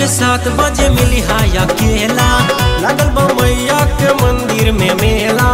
के सात बजे मिली हाय अकेला लगल बा मैया के मंदिर में मेला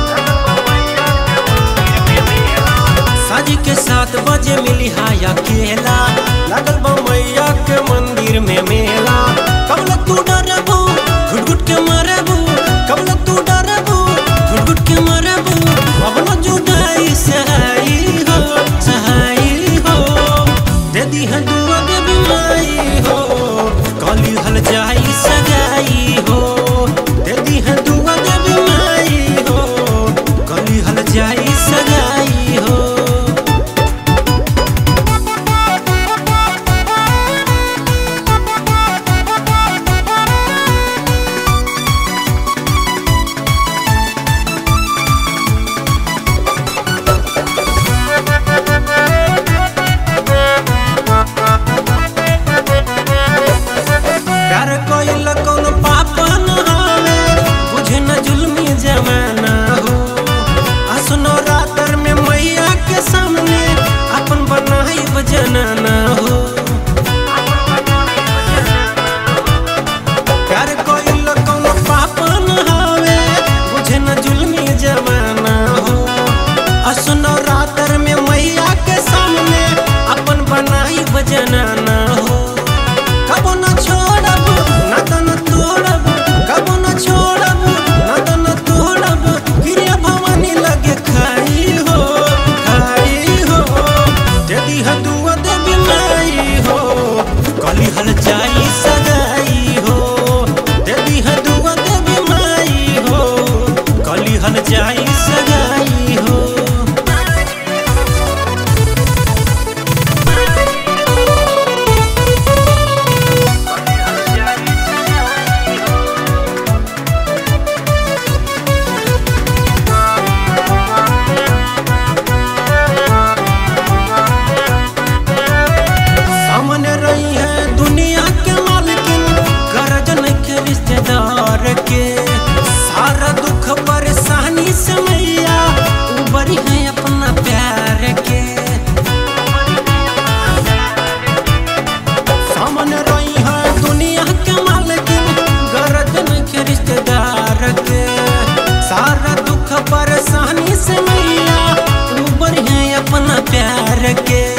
साजी के सात बजे मिली हाय अकेला लगल बा मैया के मंदिर में मेला कब लग तू डरबू घुट घुट के मरबू कब लग तू डरबू घुट घुट के मरबू अब न जुदाई सहाई हो सहाई हो दे दी है दुआ दे बीमारी हो कली हल जाई सगाई हो दे दी है दुआ दे बीमारी हो कली हल जाई सगाई हो प्यार कोइल कौन पाप न हवे बुझे न जुल्मी जमाना हो असनो रातर में मैया के सामने अपन बनाई बजनाना हो प्यार कोइल कौन पाप न हवे बुझे न जुल्मी जमाना हो असनो रातर में मैया के सामने अपन बनाई बजनाना हो कबो न छोड़ब ना तो न तोड़ब कबो न छोड़ब ना तो न तोड़ब गिरिया भवानी लगे खाई हो खाई हो यदि हदुआ देवी माई हो कली हल जाई सगाई हो यदि हदुआ देवी माई हो कली हल जाई सगाई हो सामने रही है दुनिया के मालकिन गरजन के रिश्तेदार के सारा दुख परेशानी से मैया उबरी है अपना प्यार के सामने रही है दुनिया के मालकिन गरजन के रिश्तेदार के सारा दुख परेशानी से मैया उबरी है अपना प्यार के